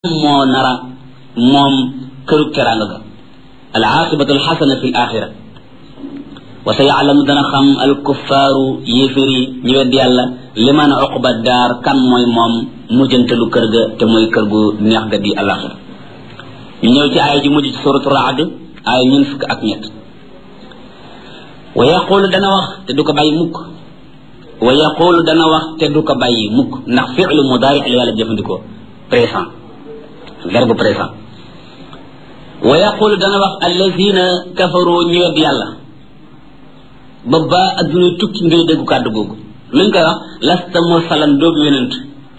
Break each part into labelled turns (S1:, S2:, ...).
S1: moo nara moom këru teraanga ga al aaqibatu alxasana fi l axira wa sa yaalamu dana xam al kuffaaru yéeféri ñi wedd yàlla liman uqba daar kan mooy moom mujjantalu kër ga te mooy kër gu neex ga di alaxira ñu ñëw ci aaya ji mujj ci suratu raad aaya ñun fukk ak ñett wa yaqulu dana wax te du ko bàyyi mukk wa yaqulu dana wax te du ko bàyyi mukk ndax fi'lu mudaari la yàlla jëfandikoo présent verbe présent wa yaqulu dana wax allazina kafaru ñu wedd yàlla ba ba adduna tukki ngay déggu kàddu googu luñ koy wax lasta mursalan doobu yonent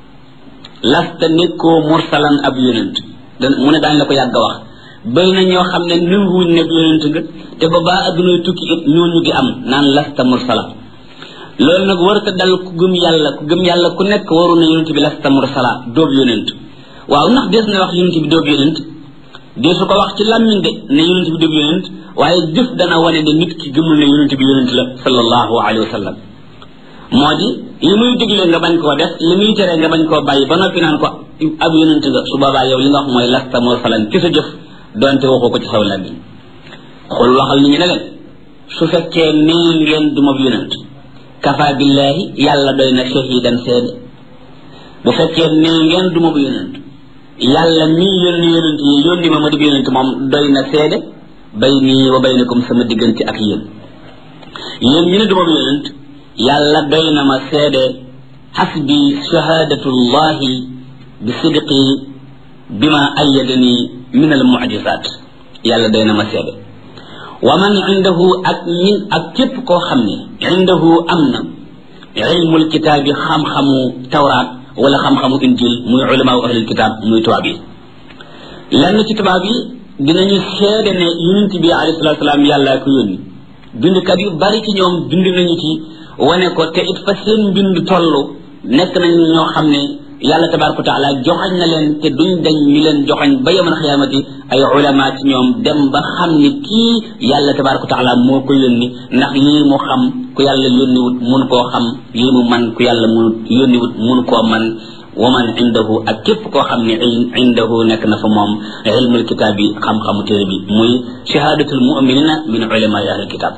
S1: lasta nekkoo mursalan ab yonent mu ne daañ la ko yàgg a wax bëri na ñoo xam ne nanguwuñ ne yonent nga te ba ba adduna tukki it ñooñu di am naan lasta mursala loolu nag warut a dal ku gëm yàlla ku gëm yàlla ku nekk waru na yonent bi lasta mursala doobu yonent waaw ndax des na wax yonent bi doobu yonent dee su ko wax ci làmmiñ de ne yonent bi doobu yonent waaye jëf dana wane ne nit ki gëmul ne yonent bi yonent la sallallahu alayhi wa sallam moo di li muy digle nga bañ koo def li muy tere nga bañ koo bàyyi ba noppi naan ko ab yonent nga su boobaa yow li nga wax mooy lasta mursalan ci sa jëf donte waxoo ko ci saw làmmiñ xool waxal nit ñi ne leen su fekkee nee ngeen du ma yonent kafa billahi yàlla doy na shahidan seede bu fekkee nee ngeen du ma yonent yàlla mii yónni yonent yi yónni ma ma di yonent moom doy na seede bayni wa baynakum sama diggante ak yéen yéen ñu ne du ma yonent yàlla doy na ma seede xasbi shahadatullahi bi sidqi bima ayyadani min al mucjizat yàlla doy na ma seede wa man indahu ak ñin ak képp koo xam ne indahu am na ilmul kitaabi xam-xamu tawraat wala xam-xamu injil muy ulama u ahlul kitaab muy tubaab yi lenn ci tubaab yi dinañu seede ne yonent bi alayhi salatu salaam yàlla ko yónni bindkat yu bari ci ñoom bind nañu ci wane ko te it fa seen mbind toll nekk nañ ñoo xam ne yàlla tabaraka wa taala joxañ na leen te duñ dañ ñu leen joxañ ba yamal xiyaamati ay ulama ci ñoom dem ba xam ni kii yàlla tabaraka wa taala moo ko yónni ndax lii mu xam ku yàlla yónniwut mun koo xam lii mu man ku yàlla munut yónniwut mun koo man wa man indahu ak képp koo xam ne indahu nekk na fa moom ilmul kitaab bi xam-xamu téere bi muy shahadatul muminina min ulama ahlul kitaab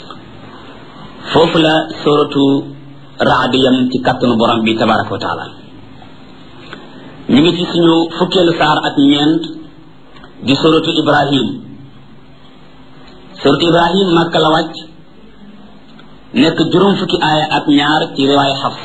S1: foofu la suratu raad yam ci kàttanu borom bi tabaraka wa taala ñu ngi ci suñu fukkeelu saar ak ñeent di suratu ibrahim suratu ibrahim màkka la wàcc nekk juróom fukki aaya ak ñaar ci riwaay xafs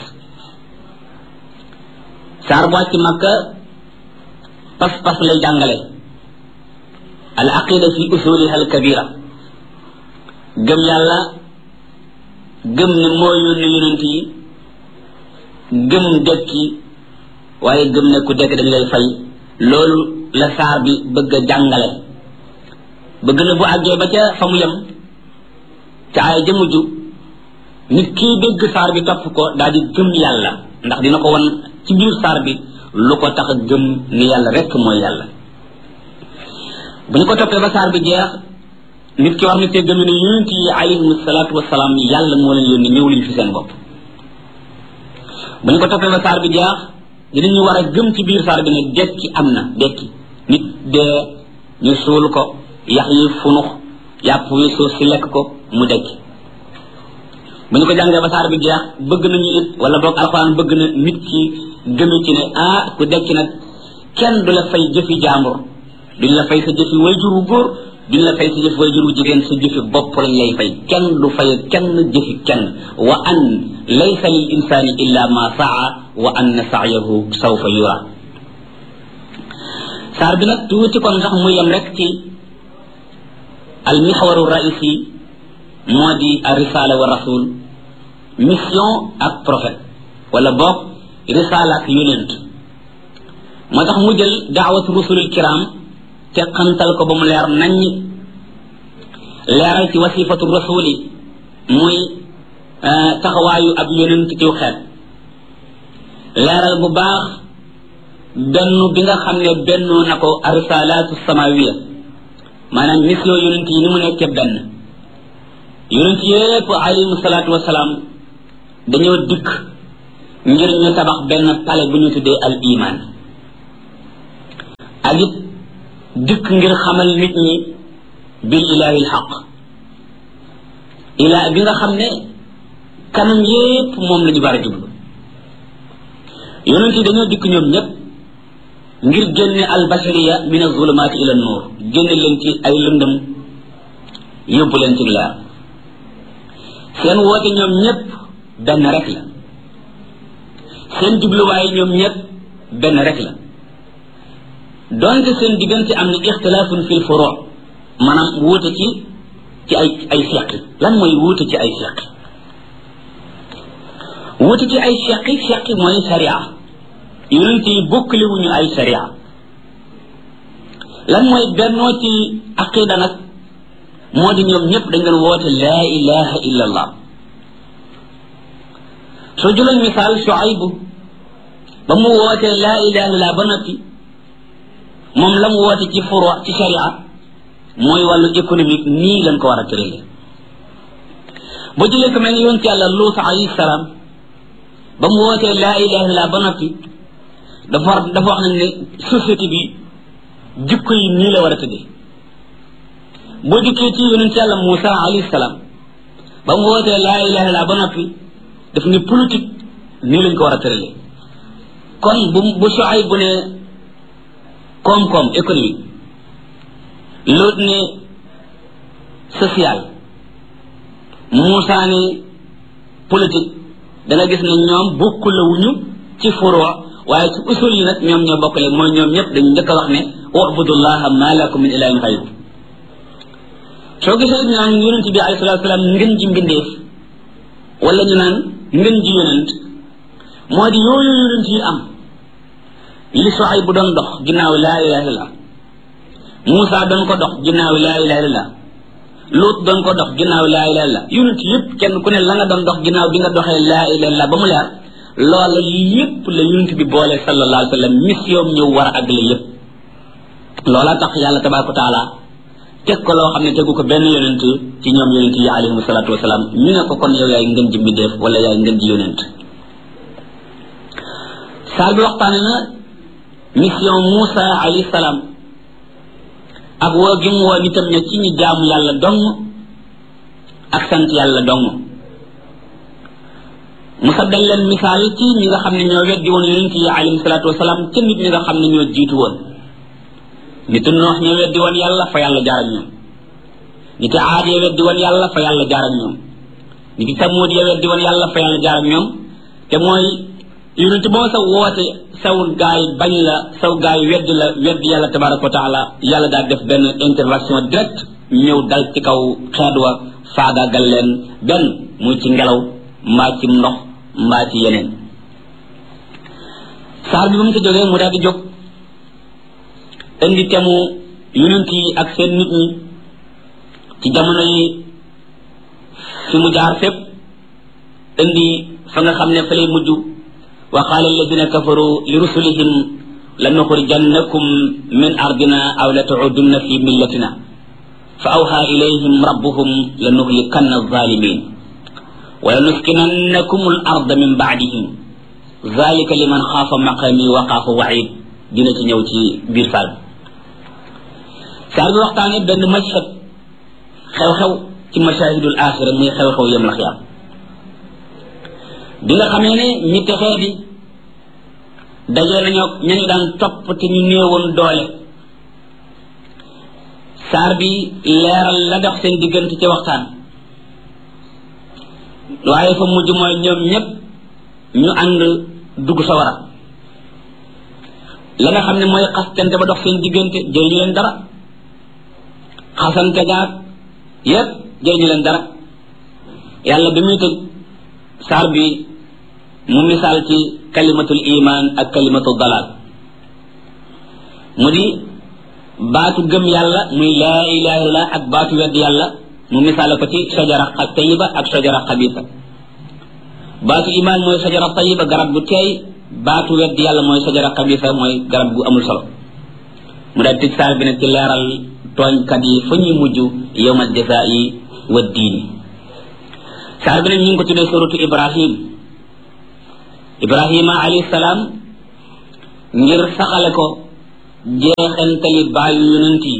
S1: saar bu wàcc màkka pas-pas lay jàngale al aqida fi usuliha al kabira gëm yàlla gëm ne moo yónni yonent yi gëm dekki waaye gëm ne ku dekk dañ lay fay loolu la saar bi bëgg a jàngale bëgg na bu àggee ba ca fa mu yem ca aaya ja mujj nit kii dégg saar bi topp ko daal di gëm yàlla ndax dina ko won ci biir saar bi lu ko tax a gëm ni yàlla rekk mooy yàlla bu ñu ko toppee ba saar bi jeex nit ki war na see gëm ne yonent yi alayhim salaatu wasalaam yàlla moo leen yónni ñëw liñ fi seen bopp bu ñu ko toppee ba saar bi jeex dinañu war a gëm ci biir saar bi ne dekki am na dekki nit dee ñu suul ko yax yi funux yàpp wi suuf si lekk ko mu dekki bu ñu ko jàngee ba saar bi jeex bëgg nañu it wala boog alxuraan bëgg na nit ki gëme ci ne ah ku dekki nag kenn du la fay jëfi jaambur duñ la fay sa jëfi wayjur wu góor duñ la fay sa jëfi wayjur wu jigéen sa jëfi bopp lañ lay fay kenn du fay kenn jëfi kenn wa an laysa lil insani illa ma saa wa anna sa'yahu sawfa yura saar bi nag tuuti kon sax mu yem rek ci al mixwaru raisi moo di a risala wa rasul mission ak prophète wala boog risala ak yonent moo tax mu jël daawatu rusulil kiram te xantal ko ba mu leer naññ leeral ci wasifatu rasuli muy taxawaayu ab yonent ciw xeet leeral bu baax benn bi nga xam ne bennoo na ko arisalatu samawiya maanaam mission yonent yi ni mu nekkee benn yonent yépp alayhim salaatu wasalaam dañoo dikk ngir ñu tabax benn pale bu ñu tuddee al iman ak it dikk ngir xamal nit ñi bil ilahi lxaq ilaa bi nga xam ne kanam yépp moom la ñu war a jublu yonent yi dañoo dikk ñoom ñépp ngir génne albashariya min azulumaati ila nuur génne leen ci ay lëndëm yóbbu leen ci leer seen woote ñoom ñépp benn rek la seen jubluwaay ñoom ñépp benn rek la donte seen diggante am na ixtilaafun fil furu maanaam wuute ci ci ay ay seqi lan mooy wuute ci ay seqi wuute ci ay seqi seqi mooy sharia yonent yi bokkale wuñu ay sharia lan mooy bennoo ci aqida nag moo di ñoom ñëpp dañ doon woote laa ilaha illa allah soo jëloon misaal Shuaybu ba mu wootee laa ilaha illa ba noppi moom la mu woote ci furu ci sharia mooy wàllu économique nii lañ ko war a tëralee boo jëlee ko mel ni yonent yàlla Luut alayhi salaam ba mu wootee laa ilaha illa ba noppi dafa war dafa wax nañ ne société bi jikko yi nii la war a tëddee boo dikkee ci yonent yàlla Moussa alayhi salaam ba mu wootee laa ilaha illa ba noppi daf ne politique nii lañ ko war a tëralee kon bu bu Shuayb bu ne koom-koom économique Luut ne social Moussa ne politique da nga gis ne ñoom bokkulawuñu ci furoo waaye ci usul yi nag ñoom ñoo bokkale mooy ñoom ñëpp dañu njëkk a wax ne ubudullaha ma lakum min ilahin xayru soo gisee ñu naan yonent bi alayhi salatu salaam ngën ji mbindeef wala ñu naan ngën ji yonent moo di yooyu yonent yi am li soxay bu doon dox ginnaaw laa ilaha illallah Moussa doon ko dox ginnaaw laa ilaha illallah Luut doon ko dox ginnaaw laa ilaha illallah yonent yëpp kenn ku ne la nga doon dox ginnaaw bi nga doxee laa ilaha illallah ba mu leer loola yépp la yonent bi boole sallallahu alayhi wa sallam mission ñëw war a àggale yépp loola tax yàlla tabaraka wa taala teg ko loo xam ne tegu ko benn yonent ci ñoom yonent yi alayhimu salaatu wasalaam ñu ne ko kon yow yaay ngën ji mbindeef wala yaay ngën ji yonent saal bi waxtaane na mission Moussa alayhi salaam ak woo gi mu woo nitam ña ci ñu jaamu yàlla dong ak sant yàlla dong mu saddal leen misaal ci ñi nga xam ne ñoo weddi woon yonent yi alayhi salaatu wasalaam ca nit ñi nga xam ne ñoo jiitu woon nitu noox ñoo weddi woon yàlla fa yàlla jaar ak ñoom niti aad ya weddi woon yàlla fa yàlla jaar ak ñoom niti samuud ya weddi woon yàlla fa yàlla jaar ak ñoom te mooy yonent boo sa woote saw gaay bañ la saw gaay weddi la weddi yàlla tabaraka wa taala yàlla daal def benn intervention direct ñëw dal ci kaw xeet wa faagaagal leen benn muy ci ngelaw mbaa ci ndox mbaa ci yeneen saar bi ba mu ci jógee mu daal di jóg indi temu yonent yi ak seen nit ñi ci jamono yi fi mu jaar fépp indi fa nga xam ne fa lay mujj wa qaala alladina kafaru li rusulihim lanuxrijannakum min ardina aw la tuudunna fi millatina fa awha ilayhim rabbuhum lanuhlikanna alzalimin wa lanuskinannakum al arda min baadihim zalika liman xaafa maqami wa xaafa waid dina ci ñëw ci biir saal bi saal bi waxtaane benn mashhad xew-xew ci mashahidul axira muy xew-xew yem la xiyaam bi nga xamee ne ñi texee di dajee nañoo ñañu daan topp te ñu néewoon doole saar bi leeral la dox seen diggante ci waxtaan waaye fa mujj mooy ñoom ñépp ñu ànd dugg sawara la nga xam ne mooy xastante ba dox seen diggante jëriñu leen dara xasante gaag yépp jëriñu leen dara yàlla bi muy tëj saar bi mu misaal ci kalimatul iman ak kalimatul dalal mu di baatu gëm yàlla muy laa ilaha illallah ak baatu wedd yàlla mu misaale ko ci sajara ak tayiba ak sajara xabisa baatu iman mooy sajara tayiba garab gu teey baatu wedd yàlla mooy sajara xabisa mooy garab gu amul solo mu daal tëj saar bi nag ci leeral tooñkat yi fa ñuy mujj yowma jasaa'i wa diini saar bi nag ñu ngi ko tuddee suratu ibrahim ibrahima alayhi salaam ngir saxale ko jeexantali bàyyi yonent yi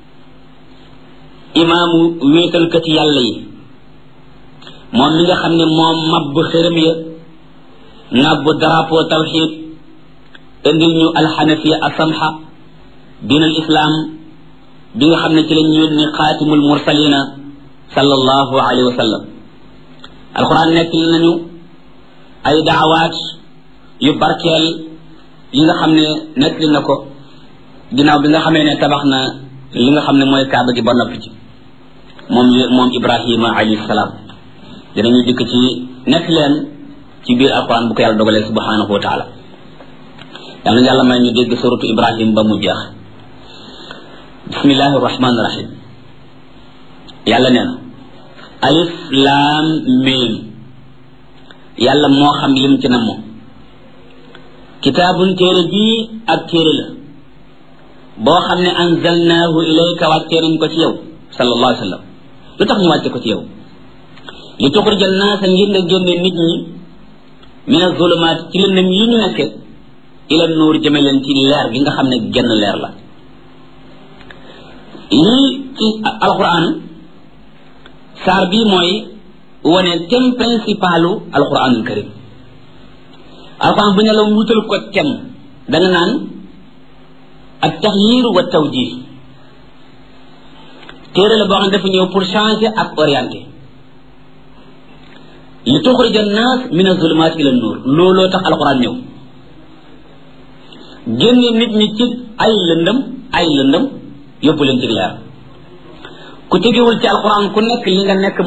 S1: imaamu wéetalkati yàlla yi moom mi nga xam ne moom mabb xërëm ya nabb drapeau tawxid indil ñu alxanafiya asamha diin al islam bi nga xam ne ci lañ yónni xaatimul mursalina sallallahu alayhi wa sallam alquran nekk nañu ay daawaat yu barkeel yi nga xam ne nekk na ko ginnaaw bi nga xamee ne tabax na li nga xam ne mooy kaaba gi ba noppi ci moom moom ibrahima alayhi salaam dinañu dikk ci nekk leen ci biir alquran bu ko yàlla dogalee subhanahu wa taala yal na yàlla may ñu dégg suratu ibrahim ba mu jeex bismillahi rahmani rahim yàlla nee na alif laam miim yàlla moo xam lim ci na moom kitaabun téere bii ak téere la boo xam ne anzalnaahu ilayka wàccee nañ ko ci yow sallallahu alayhi wa sallam lu tax ñu wàcce ko ci yow li tuxrija naasa ngir nga génne nit ñi min azulumaat ci lëndëm yi ñu nekke ila nuur jëme leen ci leer gi nga xam ne genn leer la lii ci alquran saar bii mooy wane thème principalu alquranul karim alquran bu ne la wutal ko thème danga naan ak taxyir wa tawjih téere la boo xam ne dafa ñëw pour changer ak orienter li tuxrija naas min azulumaat ila nuur looloo tax alquran ñëw génne nit ñi ci ay lëndëm ay lëndëm yóbbu leen ci leer ku tegewul ci alquran ku nekk li nga nekk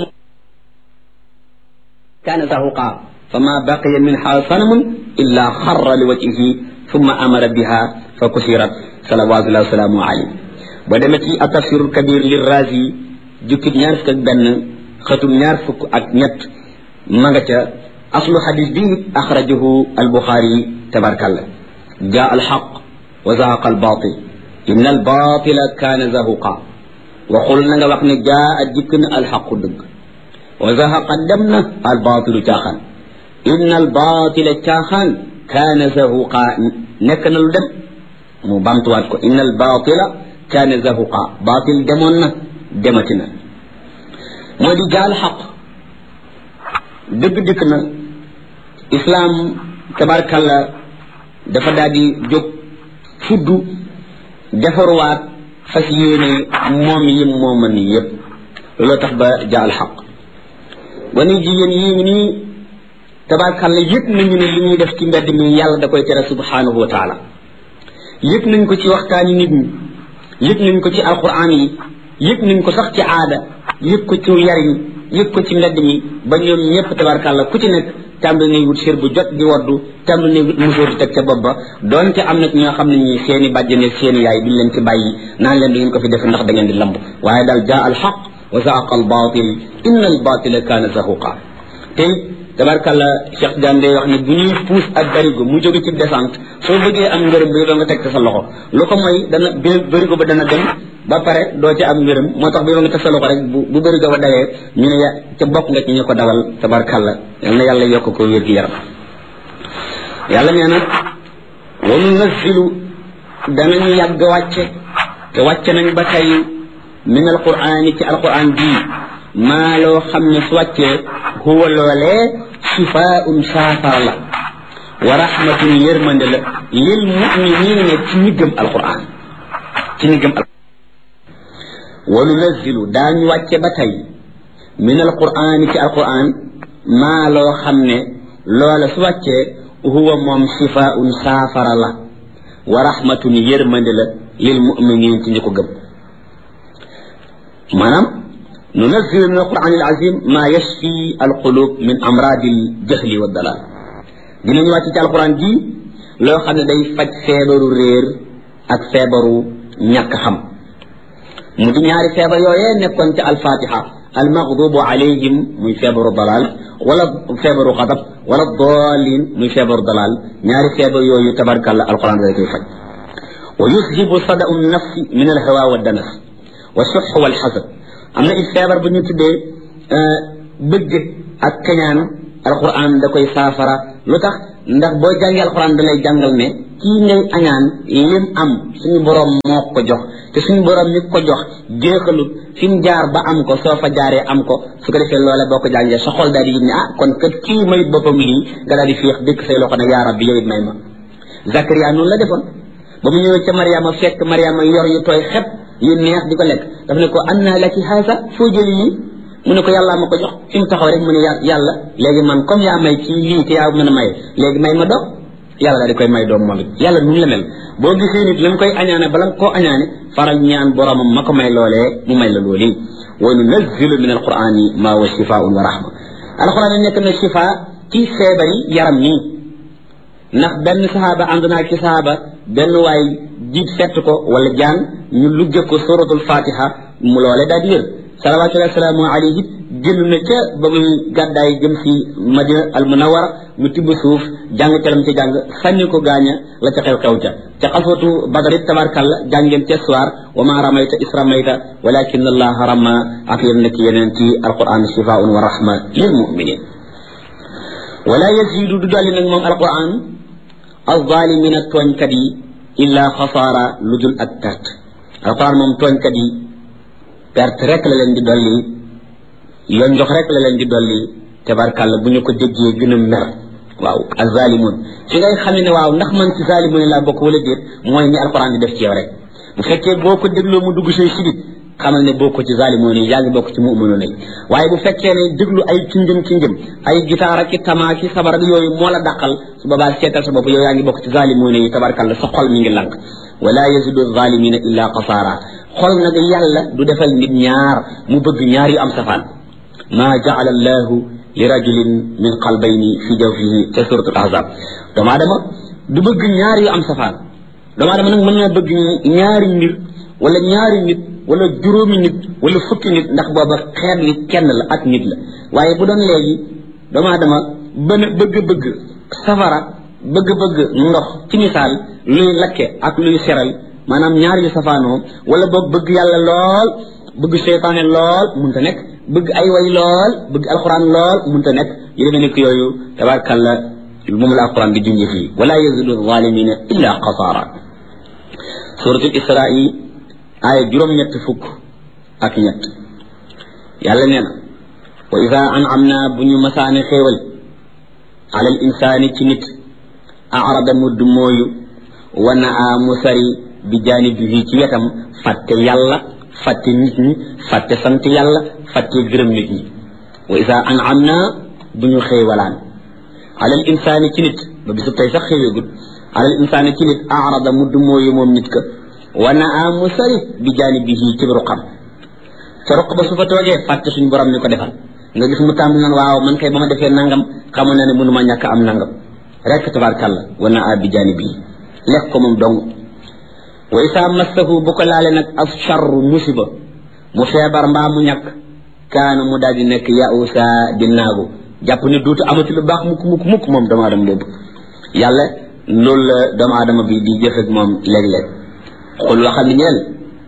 S1: kaana zahuqa fama baqiya minha sanamun illa xarra li wajhihi thumma amara biha fa kusirat salawatullahi wasalaamu alayhi ba demee ci atafsirul kabir li razi jukkib ñaar fukk ak benn xëtum ñaar fukk ak ñett ma nga ca aslu xadis bi axrajahu albuxaari tabarkalla jaa alxaq wa zahaqa albatil inna albatila kaana zahuqa waxul na nga wax ne jaa a jikk na alxaqu dëgg wa zahaqa dem na albatilu caaxaan inna albatila caaxaan kaana zahuqa nekk na lu dem mu bamtuwaat ko inna albatila kaana zahuqa batil demoon na demati na moo di jaa alxaq dëgg dikk na islaam tabarkalla dafa daal di jóg fuddu defaruwaat fas yéene moom yi mooma ni yépp looloo tax ba jaal xaq wane jigéen yii ngi nii tabarkalla yëpp nañu ne li ñuy def ci mbedd mi yàlla da koy tere subhanahu wa taala yëpp nañ ko ci waxtaani nit ñi yëpp nañ ko ci alquran yi yëpp nañ ko sax ci aada yëpp ko ci yariñ yëpp ko ci mbedd mi ba ñoom ñëpp tabarkalla ku ci nekk tàmbali nay wut sér bu jot di waddu tàmbali nay wut musóor di teg ca bopp ba doonte am na ñoo xam ne ñi seeni bàjjane seeni yaay duñ leen ci bàyyi naan leen du ngeen ko fi def ndax da ngeen di lamb waaye daal jaa al xaq wa zaaqa al batil inna al batila kaana zahuqa te tabarkalla Cheikh Diane day wax ne bu ñuy puus ak barigo mu jóge ci descente soo bëggee am ngërëm bi doo nga teg sa loxo lu ko mooy dana barigo ba dana dem ba pare doo ci am ngërëm moo tax bi nga teg sa loxo rek bu bu barigo ba dawee ñu ne ca bokk nga ci ñu ko dawal tabarkalla yal na yàlla yokk ko wér gi yaram yàlla nee na wa nunazzilu danañu yàgg wàcce te wàcce nañ ba tey min alquraan ci alquraan bii maa loo xam ne su wàccee huwa loolee shifaun saafara la wa rahmatun yërmande la lil muminina ci ñi gëm alquran ci ñi gëm alquran wa nunazzilu daañu wàcce ba tey min alquran ci alquran maa loo xam ne loola su wàccee huwa moom shifaun saafara la wa rahmatun yërmande la lil muminin ci ñi ko gëm maanaam ننزل من القرآن العظيم ما يشفي القلوب من أمراض الجهل والضلال dinañ wàcc ci alquran ji loo xam ne day faj feebaru réer ak feebaru ñàkk xam mu di ñaari feebar yooyee nekkoon ci alfatiha almaghdubu alayhim muy feebaru dalal wala feebaru xadab wala dalin muy feebaru dalal ñaari feebar yooyu tabarkalla alquran day koy faj wa yuzhibu sadau nafsi min alhawa wa danas wa suh wal xasad am na it feebar bu ñu tuddee bëgg ak kañaan alquran da koy saafara lu tax ndax boo jàngee alquran da lay jàngal ne kii ngay añaan lim am suñu borom moo ko jox te suñu borom mi ko jox jeexalut fi mu jaar ba am ko soo fa jaaree am ko su ko defee loola boo ko jàngee sa xol daal di yëg ne ah kon kat kii mayit boppam lii nga daal di féex dëkk say loxo ne yaa rabbi yow it may ma Zakaria noonu la defoon ba mu ñëwee ca Mariama fekk Mariama yor yu tooy xep yu neex di ko lekk daf ne ko anna laki haasa foo jëli yi mu ne ko yàllaa ma ko jox fi mu taxaw rek mu ne yàlla léegi man comme yaa may ci lii te yaa mën a maye léegi may ma doom yàlla daal di koy may doom moom it yàlla nu mu la mel boo gisee nit li mu koy añaane bala nga koo añaane faral ñaan boromam ma ko may loolee mu may la loolu wa nunazzilu min alqurani ma wa shifaun wa rahma alquran nekk na shifa ci feebari yaram nii ndax benn sahaaba ànd naa ci sahaaba benn waay jiit fett ko wala jaan ñu lugge ko suratul fatiha mu loole daal di wér salawatullahi wasalaamu alayhi génn na ca ba muy gàddaay jëm si madina al munawara mu tibb suuf jàng calam ci jàng sànni ko gaaña la ca xew xew ca ca xaswatu badar it tabarkalla jàngeen ca soir wa ma ramayta is ramayta walakin allaha rama ak yéen nekk yeneen ci alquran shifaun wa rahma lil muminin wala yazidu du dolli nag moom alquran alzalimina tooñkat yi illa xasaara lu dul ak perte alquran moom tooñkat yi perte rek la leen di dolli yoon jox rek la leen di dolli tabarkàlla bu ñu ko déggee gën a mer waaw azalimun fi ngay xamee ne waaw ndax man ci zalimun laa bokk wala déet mooy ni alquran di def ci yow rek bu fekkee boo ko dégloo mu dugg say sidit xamal ne bokk ci zalimun yi yaa ngi bokk ci mu'minun yi waaye bu fekkee ne déglu ay cinjëm cinjëm ay gitaar ak tamaa ki sabar ak yooyu moo la dàqal su boobaa seetal sa bopp yow yaa ngi bokk ci zalimun yi tabarkàlla sa xol mi ngi lank wala yazidu zalimina illa qasaara xol nag yàlla du defal nit ñaar mu bëgg ñaar yu am safaan ma jaala allahu li rajulin min qalbayni fi jawfihi ca suratul ahzab doomu aadama du bëgg ñaar yu am safaan doomu aadama nag mën na bëgg ñaari mbir wala ñaari nit wala juróomi nit wala fukki nit ndax booba xeet li kenn la ak nit la waaye bu doon léegi doomu aadama bën bëgg-bëgg safara bëgg-bëgg ndox ci misaal luy lakke ak luy seral maanaam ñaar yu safaanoo wala boog bëgg yàlla lool bëgg seytaane lool munta nekk bëgg ay way lool bëgg alquran lool munta nekk yu demee nekk yooyu tabarkalla moom la alquran di junj fii wala yazidu zalimina illa qasaara suratul israi aaya juróom-ñett fukk ak ñett yàlla nee na wa ida an'amna bu ñu masaane xéewal ala al insaani ci nit arada mudd mooyu wa naa mu sari bi jaanibihi ci wetam fàtte yàlla fàtte nit ñi fàtte sant yàlla fàtte gërëm nit ñi wa isa an'amna bu ñu xéewalaan alal insaani ci nit ba bisu tey sax xéeweegul alal insaani ci nit arada mudd mooyu moom nit ka wa naa mu sari bi jaanibihi ci ruqam ca ruq ba su fa toogee fàtte suñ borom mi ko defal nga gis mu tàmbali naan waaw man kay ba ma defee nangam xamoon na ne mënuma ñàkk am nangam rek tabarkàlla wa naa bi jaanibihi lekk ko moom dong wa isaa massahu bu ko laale nag af charru musiba mu feebar mbaa mu ñàkk kaana mu daal di nekk yausa di naagu jàpp ne duutu amati lu baax mukk mukk mukk moom doomu aadama boobu yàlla loolu la doomu aadama bi di jëf ak moom léeg-léeg xul waxal ni ñeel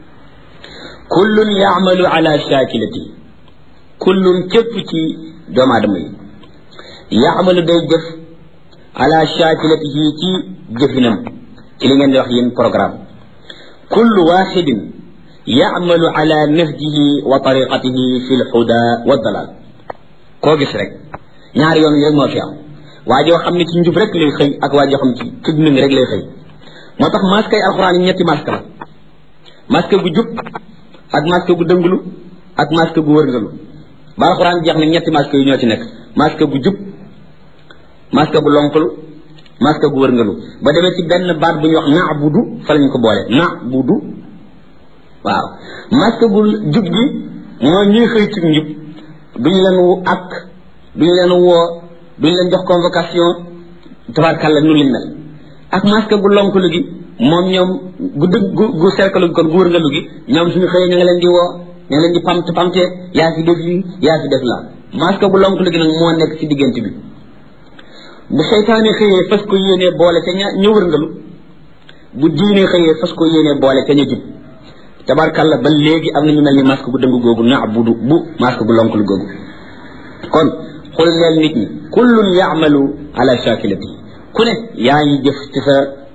S1: kullun yaamalu ala shakilati kullun képp ci doomu aadama yi yaamalu day jëf ala shakilatihi ci jëfinam ci li ngeen di wax yéen programme kullu waxidin yamalu ala nahjihi wa tariqatihi fi lhuda wa dalal koo gis rek ñaari yoon yi rek moo fi am waa joo xam ne ci njub rek lay xëy ak waa joo xam ne ci ci dund rek lay xëy moo tax masque yi alxuraan yi ñetti masque la masque gu jub ak masque gu dënglu ak masque gu wërngalu ba alxuraan jeex na ñetti masque yu ñoo ci nekk masque gu jub masque gu lonkalu masque gu wërngalu ba demee ci benn baat bu ñuy wax naabudu fa lañ ko boole naabudu waaw masque gu jub gi mooy ñuy xëy ci njub duñu leen wu ak duñu leen woo duñu leen jox convocation tabarkàlla nu liñ mel ak masque gu lonkalu gi moom ñoom gu dëgg gu gu cercle gi kon gu wërngalu gi ñoom suñu xëyee ñu nga leen di woo ñu nga leen di pamt pamte yaa fi def lii yaa fi def la masque gu lonkalu gi nag moo nekk ci diggante bi bu seytaane xëyee fas ko yéenee boole ca ña ña wërngalu bu diine xëyee fas ko yéenee boole ca ña jub tabarkàlla ba léegi am na ñu mel ni masque gu dëng googu na bu du bu masque gu lonkalu googu kon xul leel nit ñi kullun yaamalu ala shakilati ku ne yaa ngi jëf ci sa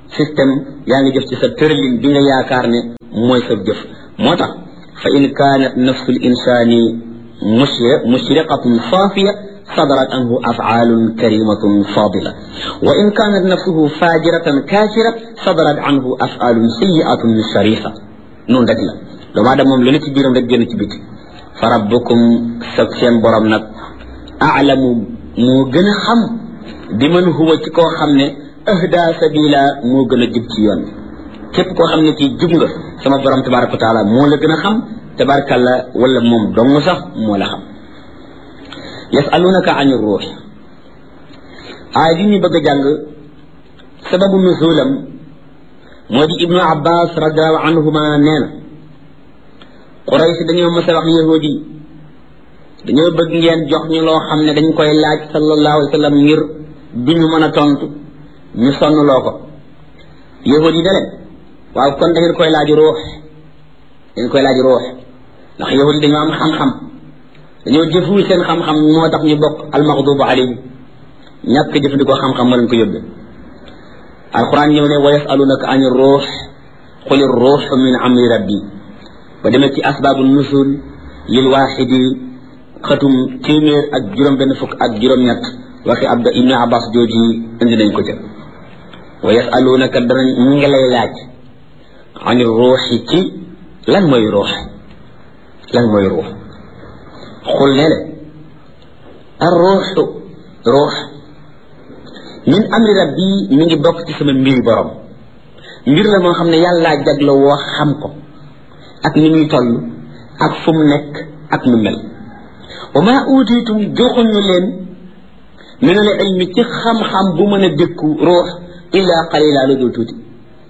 S1: système yaa ngi jëf ci sa tërlin bi nga yaakaar ne mooy sa jëf moo tax fa in kaanat nafsu l insani mushriqatun saafiya صدرت عنه أفعال كريمة فاضلة وإن كانت نفسه فاجرة كافرة صدرت عنه أفعال سيئة شريفة نون رك لا لو ما دام لني ci biiram rek génn ci biti فربكم sab seen borom nag أعلم moo gën a xam bi man huwa ci koo xam ne ahda sabila moo gën a jub ci yoon képp koo xam ne kii jub nga sama borom tabaraka wa taala moo la gën a xam tabarakalla wala moom dong sax moo la xam yasalunaka ani ruux aay ji ñu bëgg a jàng sababu nuzulam moo di ibnu abbas radiallahu anhuma nee na quraysh dañoo mës a wax yahudi yi dañoo bëgg ngeen jox ñu loo xam ne dañ koy laaj sallallahu alayhi wa sallam ngir duñu mën a tontu ñu sonn loo ko yahudi yi da leen waaw kon da ngeen koy laaj ruux dañ koy laaj ruux ndax yahudi yi dañoo am xam-xam dañoo jëfuwul seen xam-xam moo tax ñu bokk almaxdubu alayhim ñàkk jëfandikoo xam-xam moo leen ko yóbbee alquran ñëw ne wa yasalunaka ani ruux quli ruux min amri rabbi ba demee ci asbaabu nusul lil waaxidi xatum téeméer ak juróom benn fukk ak juróom-ñett waxi abda ibni abbas jooji indi nañ ko ca wa yasalunaka danañ ñu ngi lay laaj ani ruuxi ci lan mooy ruux lan mooy ruux xul ne le ar ruuxu ruux min amri rabbi mi ngi bokk ci sama mbiri borom mbir la moo xam ne yàllaa jagla woo xam ko ak ni muy toll ak fu mu nekk ak nu mel wa maa uutiitum joxuñu leen min al ilmi ci xam-xam bu mën a dékku ruux illaa qalila lu dul tuuti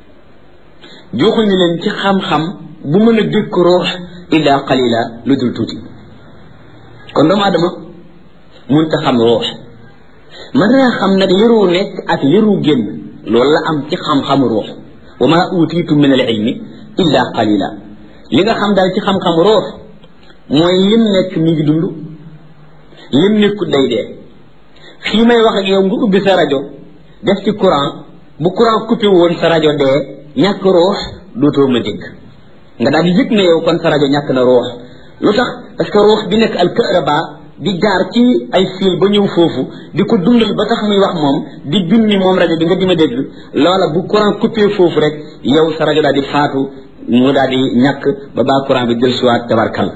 S1: joxuñu leen ci xam-xam bu mën a dékku ruux illaa qalila lu dul tuuti kon doomu adama munta xam ruux mën naa xam nag liru nekk ak liru génn loolu la am ci xam-xamu ruux wa maa uutiitum min al ilmi illa qalila li nga xam daal ci xam-xam ruux mooy lim nekk mi ngi dund lim nekkut day dee fii may wax ak yow nga ubbi sa rajo def ci courant bu courant coupé woon sa rajo dee ñàkk ruux dootoo ma dégg nga daal di yëg ne yow kon sa rajo ñàkk na ruux lu tax parce que ruux bi nekk al kahraba di jaar ci ay fil ba ñëw foofu di ko dundal ba tax muy wax moom di junni moom rajo bi nga di ma dégg loola bu courant coupé foofu rek yow sa rajo daal di faatu mu daal di ñàkk ba baa courant bi jël siwaat tabarkal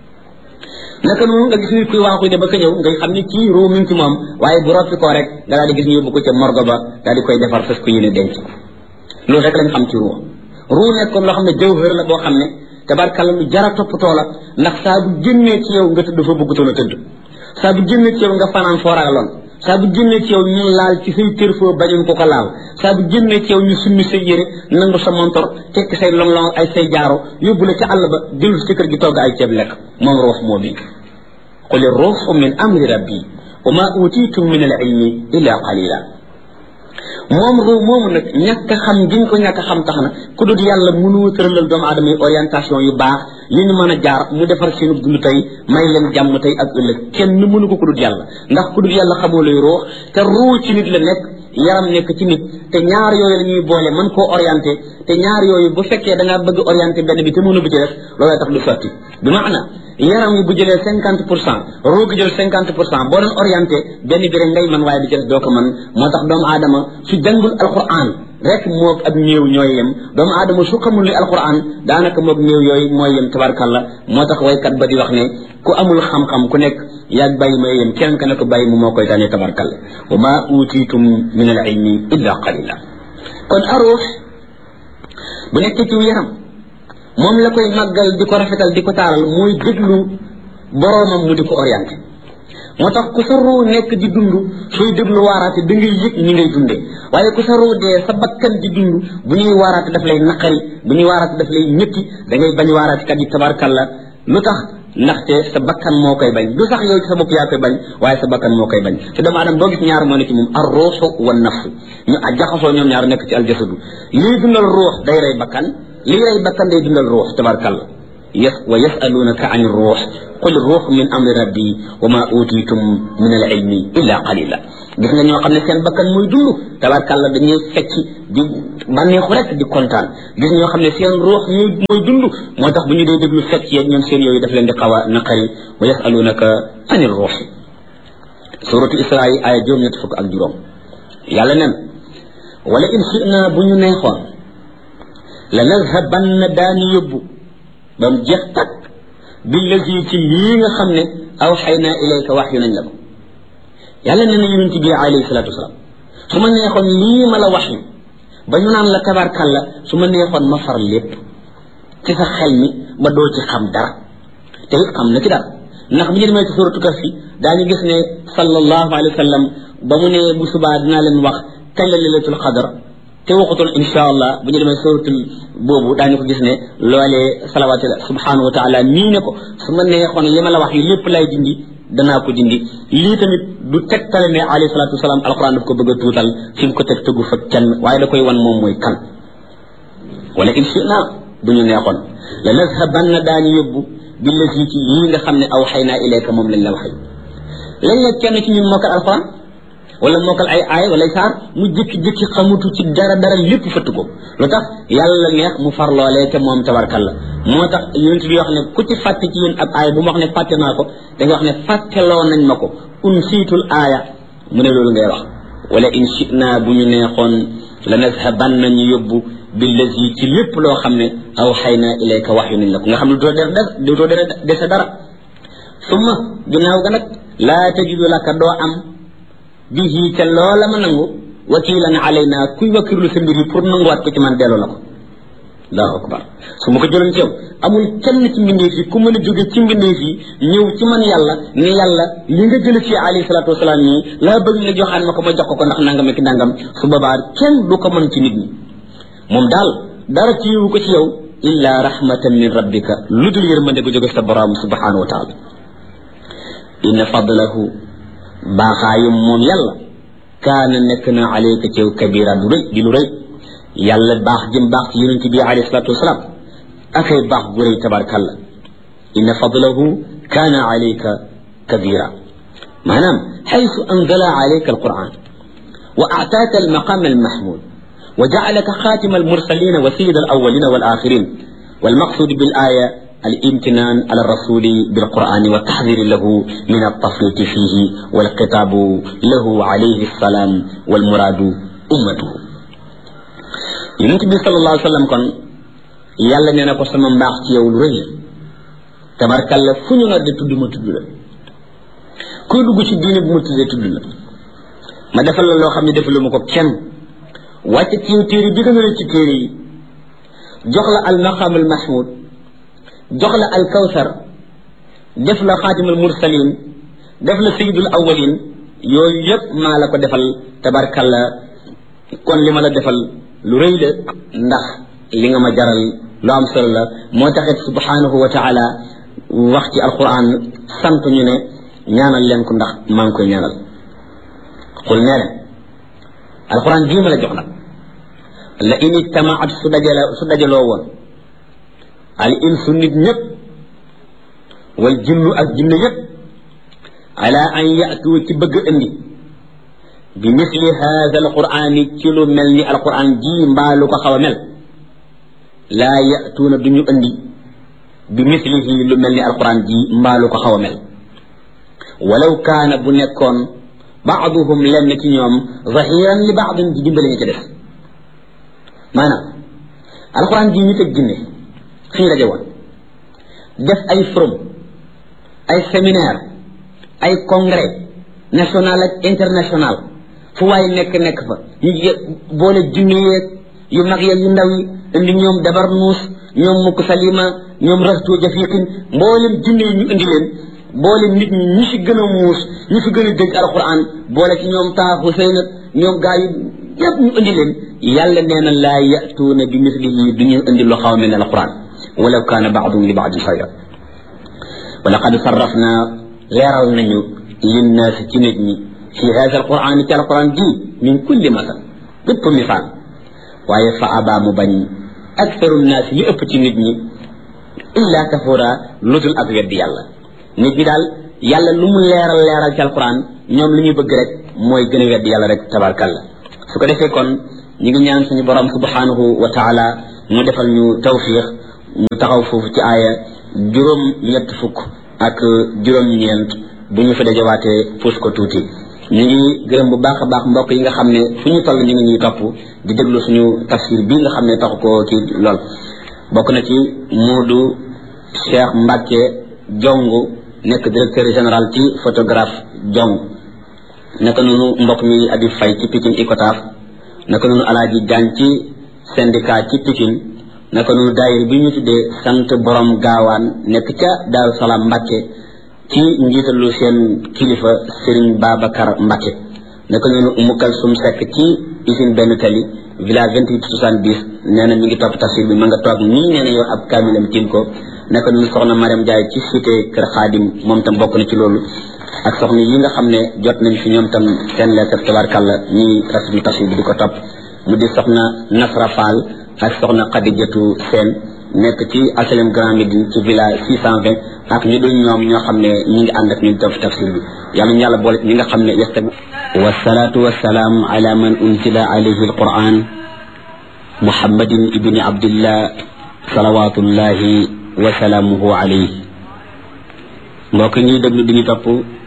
S1: naka noonu nga gis nit kuy waaxu de ba ka ñëw ngay xam ni kii ruu mi ngi ci moom waaye bu roppi koo rek nga daal di gis ñu yóbbu ko ca morgo ba daal di koy defar fas ko yéene denc ko loolu rek lañ xam ci ruu ruu nekkoon loo xam ne jawhër la boo xam ne tabarkalla lu jara toppatoo la ndax saa bu génnee ci yow nga tëdd fa bëggutoon a tëdd saa bu génnee ci yow nga fanaan foo ragaloon saa bu génnee ci yow ñu laal ci say kër foo bañoon ko ko laal saa bu génnee ci yow ñu summi say yére nangu sa montor tekki say long-long ay say jaaro yóbbu la ca àll ba jël ci kër gi togg ay ceeb lekk moom ruux moo bi qul ruuxu min amri rabbi wa ma utitum min al ilmi illa qalila moom ruu moomu nag ñàkk xam giñ ko ñàkk xam tax na ku dul yàlla mënu tëralal doomu aadama yi orientation yu baax yi ñu mën a jaar mu defar seenu dund tey may leen jàmm tey ak ëllëg kenn mënu ko ku dul yàlla ndax ku dul yàlla xamoo lay ruux te ruu ci nit la nekk yaram nekk ci nit te ñaar yooyu la ñuy boole mën koo orienté te ñaar yooyu bu fekkee da ngaa bëgg orienté benn bi te mënu bi ci def looloo tax du sotti bi maana yaram yi bu jëlee cinquante pour cent ruu gi jël cinquante pour cent boo doon orienté benn bi rek ngay mën waaye bi ci des doo ko mën moo tax doomu aadama su jàngul alquran rek moog ab néew ñooy yem doomu aadama su xamul li alquran daanaka moog néew yooyu mooy yem tabarkalla moo tax waykat ba di wax ne ku amul xam-xam ku nekk yaag bàyyi may yem kenn ka ne ko bàyyi mu moo koy tànnee tabarkalla wa ma utitum min al ilmi illa qalila kon aruux bu nekkee ci yaram moom la koy màggal di ko rafetal di ko taaral mooy déglu boroomam mu di ko orienté moo tax ku sa ruu nekk di dund sooy déglu waaraate da ngay yëg ñi ngay dunde waaye ku sa ruu dee sa bakkan di dund bu ñuy waaraate daf lay naqari bu ñuy waaraate daf lay ñëtti da ngay bañ waaraate kat yi tabarkalla lu tax ndaxte sa bakkan moo koy bañ du sax yow ci sa bopp yaa koy bañ waaye sa bakkan moo koy bañ te doomu aadama boo gis ñaar moo ne ci moom ar ruuxu wa nafsu ñu a jaxasoo ñoom ñaar nekk ci aljasadu lii dundal ruux day rey bakkan lii rey bakkan day dundal ruux tabarkalla yas wa yasalunaka an ruux qul ruux min amri rabbi wa ma utitum min al ilmi illa qalila gis nga ñoo xam ne seen bakkan muy dund tabarkàlla dañuy fecc di bànneexu rek di kontaan gis ñoo xam ne seen ruux muy dund moo tax bu ñu dee déglu fecc yeeg ñoom seen yooyu daf leen di xaw a naqari wa yasalunaka an ruux suratu isra yi aaya juróom ñett fukk ak juróom yàlla nen wala in shina bu ñu neexoon la nazhabanna daani yóbbu ba mu jeex takk billazi ci lii nga xam ne aw xay naa ilayka wax yu nañ la ko yàlla nee na yonent bi alayhi salaatu wasalaam su ma neexoon lii ma la wax yu ba ñu naan la tabarkalla su ma neexoon ma far lépp ci sa xel mi ba doo ci xam dara te it xam na ci dara ndax bu ñu demee ci suratu kaf fi daañu gis ne sallallahu alayhi wa sallam ba mu ne bu subaa dinaa leen wax kañ la lailatul qadr te waxutoon insha allah bu ñu demee suratul boobu daañu ko gis ne loolee salawaatu subhanahu wa taala nii ne ko su ma neexoon li ma la wax yi lépp lay dindi danaa ko dindi lii tamit du tegtale ne alayhi salatu wasalaam alquran daf ko bëgg a tuutal fi mu ko teg tëggu fa kenn waaye da koy wan moom mooy kan wala in shina bu ñu neexoon la nazhabanna daañu yóbbu billati ci yii nga xam ne aw xay naa ilayka moom lañ la waxee lañ la kenn ci ñun mokkal alquran wala mokkal ay aay wala ay saar mu jékki-jékki xamutu ci dara dara lépp fëtt ko lu tax yàlla neex mu far loolee te moom tabarkalla moo tax yonent bi wax ne ku ci fàtte ci yéen ab aay bu ma wax ne fàtte naa ko da nga wax ne fàtteloo nañ ma ko un siitul aaya mu ne loolu ngay wax wala in shina bu ñu neexoon la nazhaban nañu yóbbu billazi ci lépp loo xam ne aw xay na ilayka wax yu nañ la ko nga xam ne doo der des doo der dese dara summa ginnaaw ga nag laa tajidu laka doo am bihi ca loola ma nangu wakilan alayna kuy wakkirlu sa mbir yi pour nanguwaat ko ci man delloo la ko allahu akbar su ma ko jëloon ci yow amul kenn ci mbindeef yi ku mën a jóge ci mbindeef yi ñëw ci man yàlla ne yàlla li nga jële ci alayhi salaatu wasalaam nii laa bëgg nga joxaan ma ko ma jox ko ko ndax nangam ak nangam su boobaa kenn du ko mën ci nit ñi moom daal dara ci yiwu ko ci yow illa rahmatan min rabbika lu dul yërmande gu jóge sa borom subhanahu wa taala inna fadlahu baaxaayum moom yàlla kaana nekk na alayka ci yow kabira du rëy di lu rëy yàlla baax jëm baax ci yonent bi alayhi salatu wasalaam akay baax gu rëy tabarkalla inna fadlahu kaana alayka kabira maanaam xaysu anzala alayka alquran wa aataaka almaqam almahmud wa jacalaka xaatima almursalina wa sayida alawalina walakhirin والمقصود بالآية الامتنان على الرسول بالقرآن والتحذير له من التفريط فيه والخطاب له عليه السلام والمراد أمته يونت صلى الله عليه وسلم كون يالا نينا كو سما مباخ تي يوم رëy tabarkalla fu ñu nga de tudd ma tudd la kuy dugg ci diine bu ma tuddee tudd la ma defal la loo xam ne defalu ma ko kenn wàcce ci yow téere bi gën a ci téere yi jox la al maqam al mahmud jox la al kawsar def la xaatimul mursalin def la sayidul awalin yooyu yëpp maa la ko defal tabarkalla kon li ma la defal lu rëy la ndax li nga ma jaral lu am solo la moo taxit subhanahu wa taala wax ci alquran sant ñu ne ñaanal leen ko ndax maa ngi koy ñaanal xul nee leen alquran bii ma la jox nag la in ijtamaat su dajale su dajaloo woon al insu nit ñëpp wal jinnu ak jinne yëpp ala an yatu ci bëgg indi bi misli hada alqurani ci lu mel ni alquran ji mbaa lu ko xaw a mel laa yatuuna du ñu indi bi mislihi lu mel ni alquran ji mbaa lu ko xaw a mel walaw kaana bu nekkoon baaduhum lenn ci ñoom zahiran li baadin di dimbali ñu ci def maanaam alquran ji ñu teg jinne fi ñu daje woon def ay forum ay séminaire ay congrès national ak international fu waay nekk nekk fa ñu boole junne yeeg yu mag yeeg yu ndaw yi indi ñoom dabar nuus ñoom mukk salima ñoom rasto jafiqin mboolem junne yi ñu indi leen boole nit ñi ñi fi gën a muus ñi fi gën a dégg alquran boole ci ñoom taaxu sëy nag ñoom gaa yi yëpp ñu indi leen yàlla nee na laa yatuuna bi mislihi du ñu indi lu xaw mel ne alquran walaw kaana baadum li baadin xayra wa laqad sarrafna leeral nañu linnaasi ci nit ñi fi hada alquran ci alquran ji min kulli masal bépp misaal waaye fa abaa mu bañ aktaru naasi li ëpp ci nit ñi illa kafura lu dul ak weddi yàlla nit ñi daal yàlla lu mu leeral leeral ci alquran ñoom li ñuy bëgg rek mooy gën a weddi yàlla rek tabarkalla su ko defee kon ñu ngi ñaan suñu borom subhanahu wa taala mu defal ñu tawfiq ñu taxaw foofu ci aaya juróom ñett fukk ak juróom ñeent bu ñu fa dajawaatee puus ko tuuti ñu ngi gërëm bu baax a baax mbokk yi nga xam ne fu ñu toll ñu ngi ñuy topp di déglu suñu tafsir bii nga xam ne taxu ko ci lool bokk na ci Moodu Cheikh Mbacke Jong nekk directeur général ci photographe Jong naka noonu mbokk mi Habib Faye ci Pikine Icotaf naka noonu Alaaji Jaan ci syndicat ci Pikine naka noonu daayir bi ñu tuddee sant borom gaawaan nekk ca Daaru Salaam Mbacke ci njiitalu seen kilifa Serigne Babacar Mbacke naka noonu Umu Kalsum Seck ci usine benn tali village vingt huit soixante dix nee na mi ngi topp tafsir bi ma nga toog nii nee na yor ab kaamilam tiim ko naka noonu soxna Mariam Ndiaye ci cité Kër Xaadim moom tam bokk na ci loolu ak soxna yi nga xam ne jot nañ fi ñoom tam seen lettre tabarkàlla ñuy rafetlu tafsir bi di ko topp mu di soxna Nasra Fall ak soxna Khadijatu Sène nekk ci HLM Grand Médine ci village 620 ak ñu dul ñoom ñoo xam ne ñi ngi ànd ak ñun tam tafsir bi yàlla ñu yàlla boole ñi nga xam ne yestabi wasalaatu wasalaam ala man unzila alayhi alquran muhammadin ibni abdillah salawatullahi wa salaamuhu alayhi mbokk ñuy déglu di ñu topp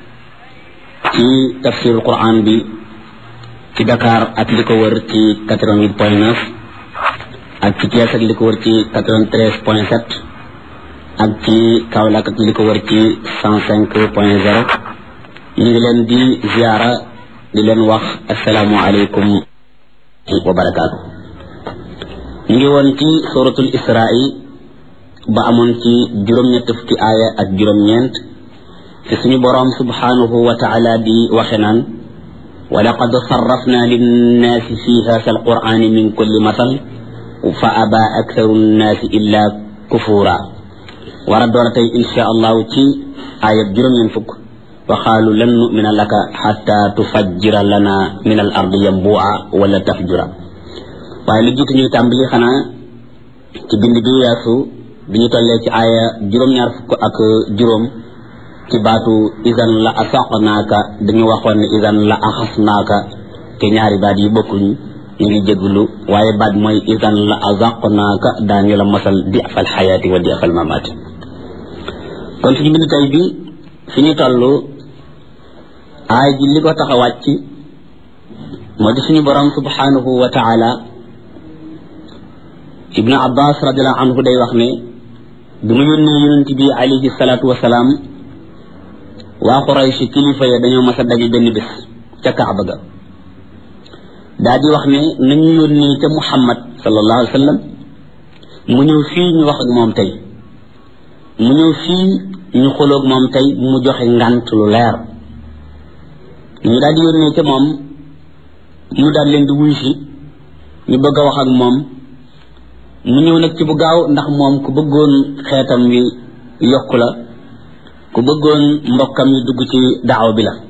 S1: ci tafsir alquran bi ci Dakar ak li ko wër ci 88 point 9 ak ci Thiès ak li ko wër ci 93 point 7 ak ci Kaolack ak li ko wër ci 105 point 0 ñu ngi leen di ziara di leen wax asalaamu aleykum wa barakaatu ñu ngi woon ci suratul isra'i ba amoon ci juróom-ñett fukki aaya ak juróom-ñeent fi suñu boroom subhanahu wa taala di waxe naan wa laqad sarrafna linnaasi fi haasa alqur'ani min kulli masal fa aba aktharu nnaasi illa kufura war a door tey insha allahu ci aayab juróom-ñeent fukk wa qaalu lan numina laka xatta tufajjira lana min al ardi yambua wala tafjura waaye lu jiitu ñuy tàmbali xanaa ci bind bi weesu bi ñu tollee ci aaya juróom-ñaar fukk ak juróom ci baatu isan la asaqnaaka dañu waxoon ne isan la axasnaaka te ñaari baat yi bokkuñ ñu ngi jéglu waaye baat mooy isan la azaqnaaka daañu la mosal di afal xayaati wa di afal mamaati kon suñu bind tey bi fi ñu toll aay ji li ko tax a wàcc moo di suñu borom subhanahu wa taala ibnu abbas radiallahu anhu day wax ne bi mu yónnee yonent bi alayhi salaatu wasalaam waa Quraysh kilifa ya dañoo mas a daje benn bés ca Kaaba ga daa di wax ne nañu yónnee ca Muhammad sallallahu alayhi wa sallam mu ñëw fii ñu wax ak moom tey mu ñëw fii ñu xoloog moom tey mu joxe ngant lu leer ñu daal di yónnee ca moom mu daal leen di wuy si ñu bëgg a wax ak moom mu ñëw nag ci bu gaaw ndax moom ku bëggoon xeetam wi yokku la ku bëggoon mbokkam yi dugg ci daaw bi la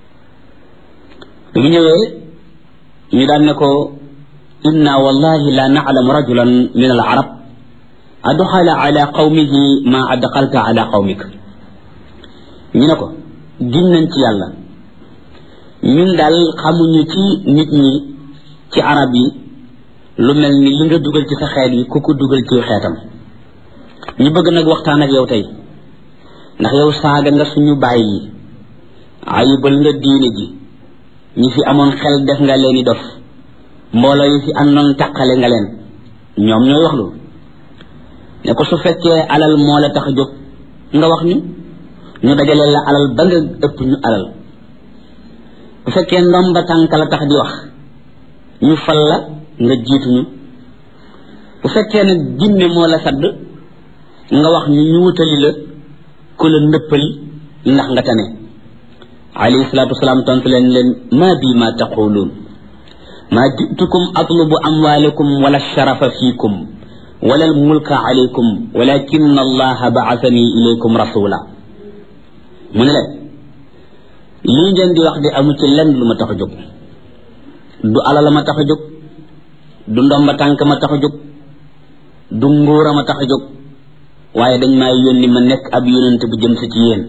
S1: bi mu ñëwee ñu daan ne ko inna wallahi la na'lamu rajulan min al arab adxala ala qawmihi ma adxalta ala qawmik ñu ne ko gin nañ ci yàlla ñun daal xamuñu ci nit ñi ci arab yi lu mel ni li nga dugal ci sa xeet yi ku ko dugal ci xeetam ñu bëgg nag waxtaan ak yow tey ndax yow saaga nga suñu bàyyi yi ayibal nga diine ji ñi fi amoon xel def nga leen i dof mbooloo yi fi àndoon taqale nga leen ñoom ñooy wax loolu ne ko su fekkee alal moo la tax a jóg nga wax ñu ñu dajale la alal ba nga ëpp ñu alal bu fekkee ndomba tànk la tax di wax ñu fal la nga jiituñu bu fekkee ne jinne moo la sadd nga wax ñu ñu wutali la ku la ndëppali ndax nga tane alayhi salaatu wasalaam tontu leen leen maa bi ma taquluun maa jitukum atlubu amwaalakum wala sharafa fiikum wala almulka alaykum walakin allaha baasani ilaykum rasula mu ne leen lii ngeen di wax de amu ci lenn lu ma tax a jóg du alal ma tax a jóg du ndomba tànk ma tax a jóg du nguura ma tax a jóg waaye dañ maa yónni ma nekk ab yónente bu jëm si ci yéen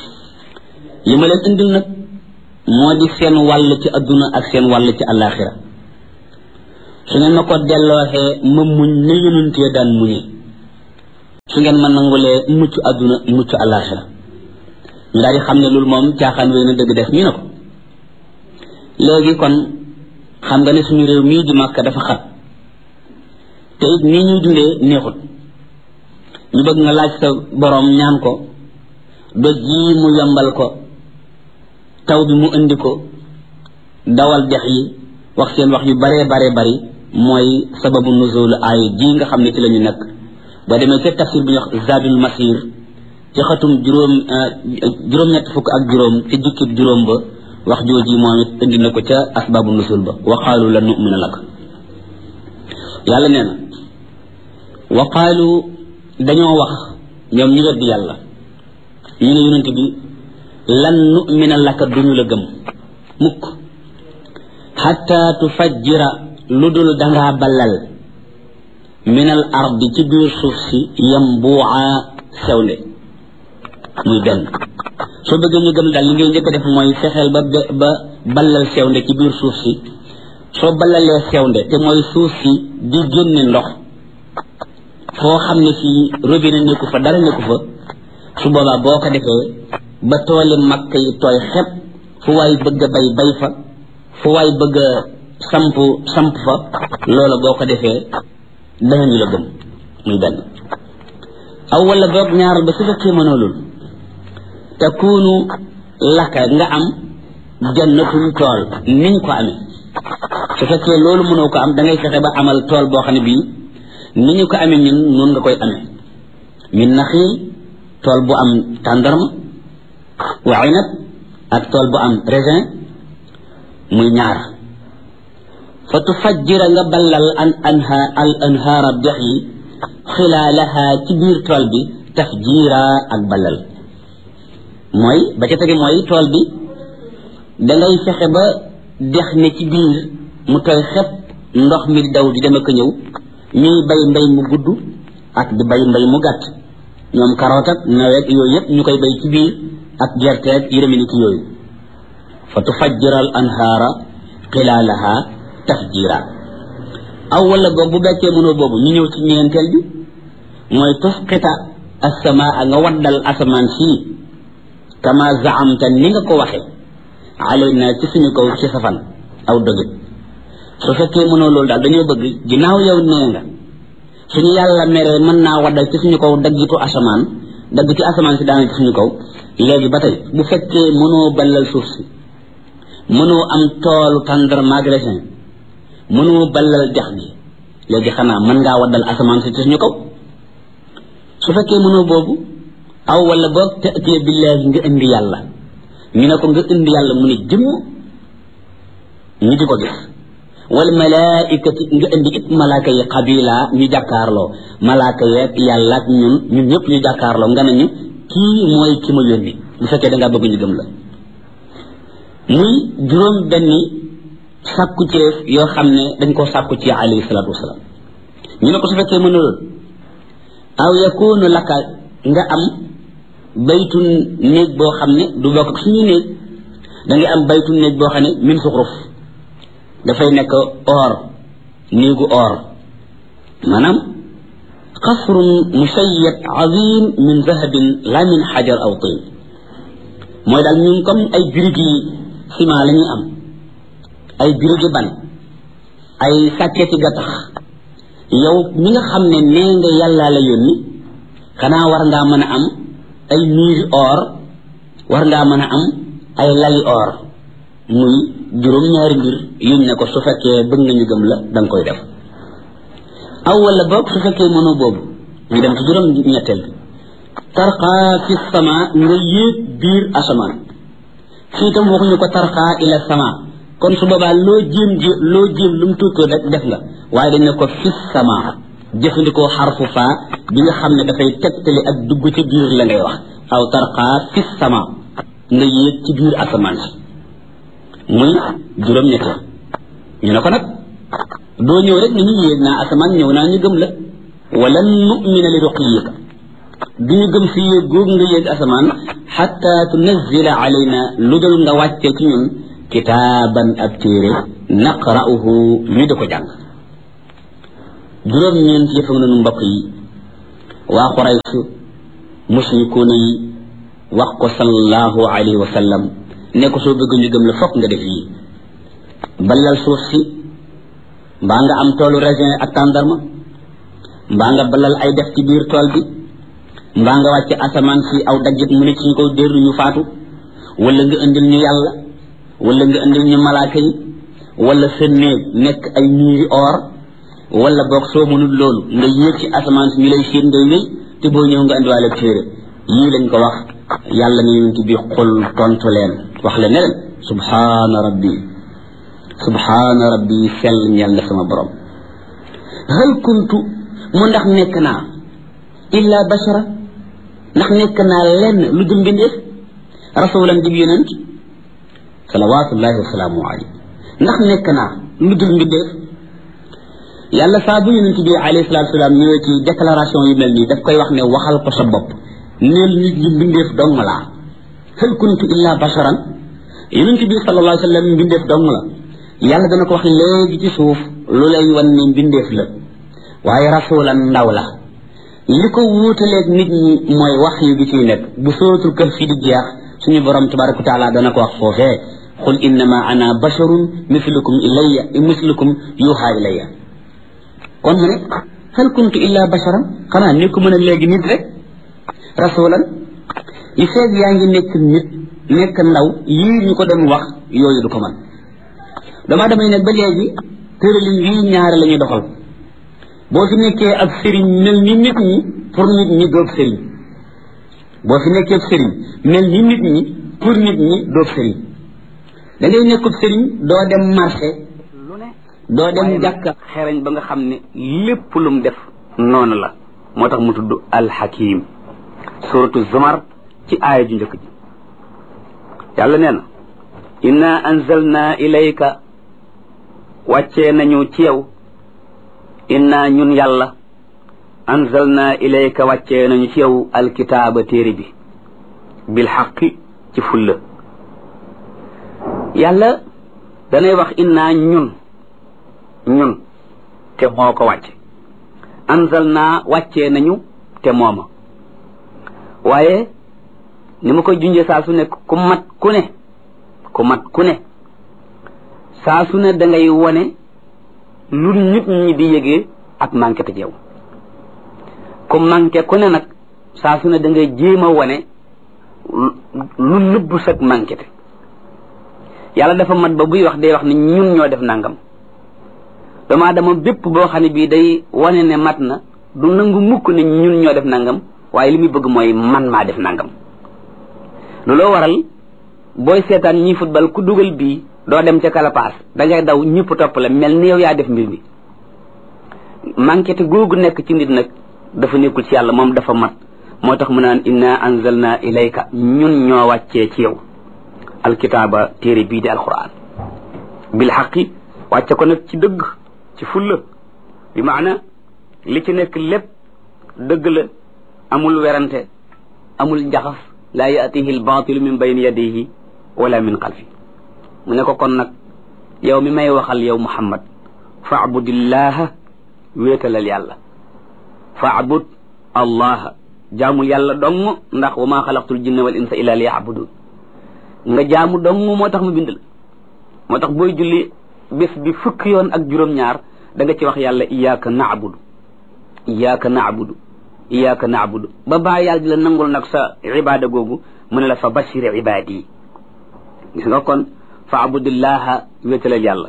S1: li ma leen indil nag moo di seen wàll ci adduna ak seen wàll ci àllaaxira su ngeen ma ko dellooxee ma muñ na yónentee daan muñee su ngeen ma nangulee mucc adduna mucc àllaaxira ñu daal di xam ne loolu moom caaxaan wéy na dëgg def ñu ne ko léegi kon xam nga ne suñu réew mii di Makka dafa xat te it nii ñuy dundee neexut ñu bëgg nga laaj sa boroom ñaan ko doj yi mu yombal ko taw bi mu indi ko dawal dex yi wax seen wax yu baree baree bari mooy sababu nuzul ay ji nga xam ne ci la ñu nekk boo demee ca tafsir bi ñuy wax zadul masir ci xatum juróom juróom-ñett fukk ak juróom ci jukkib juróom ba wax jooji moom it indi na ko ca asbaabu nusul ba wa qaalu la nu'mina lak yàlla nee na wa qaalu dañoo wax ñoom ñu weddi yàlla ñu ne yonent bi lan nu'mina laka duñu la gëm mukk xatta tufajjira lu dul dangaa ballal min al ardi ci biir suuf si yambuuca sewnde muy benn soo bëggee ñu gëm daal li ngay njëkk a def mooy fexeel ba ba ballal sewnde ci biir suuf si soo ballalee sewnde te mooy suuf si di génne ndox foo xam ne fii robinet nekku fa dara nekku fa su boobaa boo ko defee ba tooli makk yi tooy xepp fu waay bëgg a bay bay fa fu waay bëgg a samp samp fa loola boo ko defee danañu la gëm muy benn aw wala boog ñaar ba su fekkee mënoo loolu takunu laka nga am jannatun tool niñ ko amee su fekkee loolu mënoo ko am da ngay fexe ba amal tool boo xam ne bii ni ñu ko amee ñun noonu nga koy amee min naxiil tool bu am tàndarma wa inab ak tool bu am raisin muy ñaar fa tufajjira nga ballal an anha al anhaara dex yi xilaalaha ci biir tool bi tafjiira ak ballal mooy ba ca tege mooy tool bi dangay fexe ba dex ne ci biir mu tooy xepp ndox mi daw di dem ak ñëw ñuy bay mbay mu gudd ak di bay mbay mu gàtt ñoom karoot ak nawet yooyu yëpp ñu koy bay ci biir ak gerte ak yërëmi ni ki yooyu fa tufajjira al anhaara xilaalaha tafjira aw wala boog bu bekkee mënoo boobu ñu ñëw ci ñeenteel bi mooy tusqita assamaa nga waddal asamaan sii kama zaamta ni nga ko waxee alayna ci suñu kaw ci safan aw dëgg su fekkee mënoo loolu daal dañoo bëgg ginnaaw yow nee nga suñu yàlla meree mën naa waddal ci suñu kaw daggitu asamaan dagg ci asamaan si daana ci suñu kaw léegi ba tey bu fekkee mënoo ballal suuf si mënoo am toolu tàndarma ak raisin mënoo ballal dex gi léegi xanaa mën ngaa waddal asamaan si ci suñu kaw su fekkee mënoo boobu aw wala boog ta'tiya billaahi nga indi yàlla ñu ne ko nga indi yàlla mu ne jëmm ñu di ko gis wal malaaikati nga indi it malaaka yi xabila ñu jàkkaarloo malaaka yeeg yàlla ak ñun ñun ñëpp ñu jàkkaarloo nga ne ñu kii mooy ki ma yónni bu fekkee da ngaa bëgg ñu gëm la muy juróom benni sàkku ceef yoo xam ne dañ koo sàkku ci alayhi salaatu wasalaam ñu ne ko su fekkee mën a lool aw yakunu laka nga am baytu néeg boo xam ne du bokk ak suñu néeg da ngay am baytu néeg boo xam ne min suxruf dafay nekk or néegu or maanaam qasrun musayyad azim min zahabin la min xajar aw tin mooy daal ñun comme ay birigi ciment la ñuy am ay birigi ban ay sàkketi gattax yow mi nga xam ne nee nga yàllaa la yónni xanaa war ngaa mën a am ay miiri or war ngaa mën a am ay lali or muy juróom-ñaari mbir yuñ ne ko su fekkee bëgg nga ñu gëm la da nga koy def aw wala boog su fekkee mënoo boobu ñu dem ci juróom ñetteel bi tarqaa fi sama nga yéeg biir asamaan fii tam waxuñu ko tarqaa ila sama kon su boobaa loo jéem ji loo jéem lu mu tuutoo rek def nga waaye dañ ne ko fi sama jëfandikoo xarfu faa bi nga xam ne dafay tegtali ak dugg ci biir la ngay wax aw tarqaa fi sama nga yéeg ci biir asamaan si muy juróom ñetteel ñu ne ko nag doo ñëw rek ni ñu yéeg naa asamaan ñëw naa ñu gëm la wala nu'mina li ruqiyika du ñu gëm si yéeg googu nga yéeg asamaan xatta tunazila alayna lu dul nga wàccee ci ñun kitaaban ab téere naqra'uhu ñu di ko jàng juróom-ñeent yëf ak nanu mbokk yi waa Quraysh mushrikuuna yi wax ko sallallahu alayhi wa sallam ne ko soo bëgg ñu gëm la fokk nga def yii balal suuf si mbaa nga am toolu raisin ak tàndarma mbaa nga balal ay def ci biir tool bi mbaa nga wàcce asamaan si aw dajjit mu ne ci ñu ko dér ñu faatu wala nga indil ñu yàlla wala nga indil ñu malaaka yi wala sa néeg nekk ay ñuuri or wala boog soo mënul loolu nga yéeg ci asamaan si ñu lay séen ngay wéy te boo ñëw nga indiwaale téere yii lañ ko wax yàlla ne yonent bi xul tontu leen wax leen ne leen subhaana rabbi subhaana rabbi sell ñeel na sama borom hal kuntu mu ndax nekk naa illa bashara ndax nekk naa lenn lu dul mbindeef rasulan dib yonent salawatullahi wasalaamu alayhi ndax nekk naa lu dul mbindeef yàlla saa bu yonent bi alayhi salatu wasalaam ñëwee ci déclaration yu mel nii daf koy wax ne waxal ko sa bopp neel nit ñi mbindeef dong laa hal kuntu illa basharan yonent bi sallallahu alayhi wa sallam mbindeef dong la yàlla dana ko wax léegi ci suuf lu lay wan ne mbindeef la waaye rasulan ndaw la li ko wuutaleeg nit ñi mooy wax yu gi ciy nekk bu sootul kër fi di jeex suñu borom tabaraka wa taala dana ko wax foofee qul innama ana basharun mislukum ilayya mislukum yuha ilayya kon mu ne hal kuntu illa basharan xanaa nekku mën a léegi nit rek rasulan li feeg yaa ngi nekk nit nekk ndaw yii ñu ko doon wax yooyu du ko man dama damay nag ba léegi tëralin yii ñaare la ñuy doxal boo fi nekkee ab sëriñ mel ni nit ñi pour nit ñi doog sëriñ boo fi nekkee ab sëriñ mel ni nit ñi pour nit ñi doog sëriñ da ngay nekkub sëriñ doo dem marché doo dem jàkka xereñ ba nga xam ne lépp lum def noonu la moo tax mu tudd alxakim suratu zumar ci aaya ju njëkk ji yàlla nee na inna anzalna ilayka wàccee nañu ci yow inna ñun yàlla anzalna ilayka wàccee nañu ci yow alkitaaba téere bi bil xaqi ci fulla yàlla danay wax inna ñun ñun te moo ko wàcce anzalna wàccee nañu te mooma waaye ni ma koy junjee saa su ne ku mat ku ne ku mat ku ne saa su ne da ngay wone lu nit ñi di yëgee ak manqué te yow ku manqué ku ne nag saa su ne da ngay jéem a wone lu nëbb sag manqué te yàlla dafa mat ba buy wax day wax ne ñun ñoo def nangam doomu aadama bépp boo xam ne bii day wane ne mat na du nangu mukk ne ñun ñoo def nangam waaye li muy bëgg mooy man maa def nangam looloo waral booy seetaan ñi football ku dugal bii doo dem ca kalapaas da ngay daw ñëpp topp la mel ni yow yaa def mbir mi manquete googu nekk ci nit nag dafa nekkul ci yàlla moom dafa mat moo tax mu naan inna anzalna ilayka ñun ñoo wàccee ci yow alkitaaba téere bii di alquran bil xaqi wàcce ko nag ci dëgg ci fulla bi maana li ci nekk lépp dëgg la amul werante amul njaxas laa yaatihi albaatilu min bayni yadihi wala min xalfi mu ne ko kon nag yow mi may waxal yow muhammad faabudillaha wéetalal yàlla faabud allaha jaamul yàlla dong ndax wa maa xalaqtul jinna wal insa illa li yaabudun nga jaamu dong moo tax mu bind la moo tax booy julli bés bi fukki yoon ak juróom-ñaar da nga ci wax yàlla iyaaka naabudu iyaaka naabudu iyaaka naabudu ba baa yàlla di la nangul nag sa ibaada googu mu ne la fa bashir ibaadi yi gis nga kon fa abudillaha wéetalal yàlla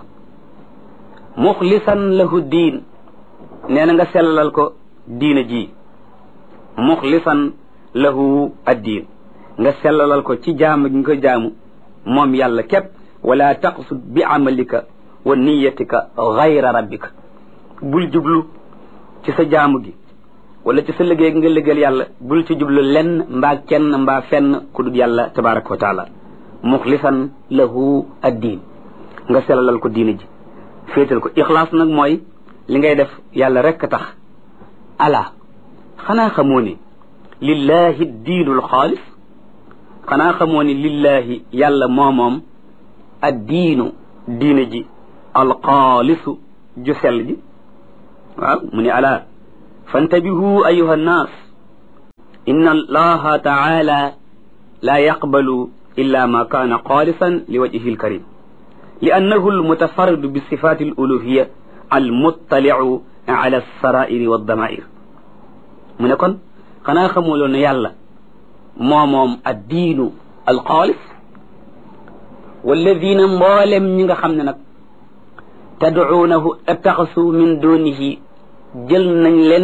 S1: muxlisan lahu diin nee na nga sellalal ko diina ji muxlisan lahu addiin nga sellalal ko ci jaamu gi nga ko jaamu moom yàlla képp wala taqsud bi amalika wa niyatika gayra rabbika bul jublu ci sa jaamu gi wala ci sa liggéey nga liggéeyal yàlla bul ci jublu lenn mbaa kenn mbaa fenn ku dul yàlla tabaraka wa taala muxlisan lahu addiin nga sellalal ko diina ji féetal ko ixlaas nag mooy li ngay def yàlla rekk tax ala xanaa xamoo ne
S2: lillahi diinu alxaalis xanaa xamoo ni lillahi yàlla moomoom addiinu diine ji alxaalisu ju sell ji waaw mu ni ala fantabihu ayuha nnaas inna allaha taala la yaqbalu illa ma kaana xaalisan li wajhihi alkarim li annahu almutafarridu bisifati aluluhiya almuttaliu ala alsarairi waddamair mu ne kon xanaa xamuloo ne yàlla moo moom addiinu alxaalis walladina mboolem ñi nga xam ne nag tadcuunahu attaxasu min dunihi jël nañ leen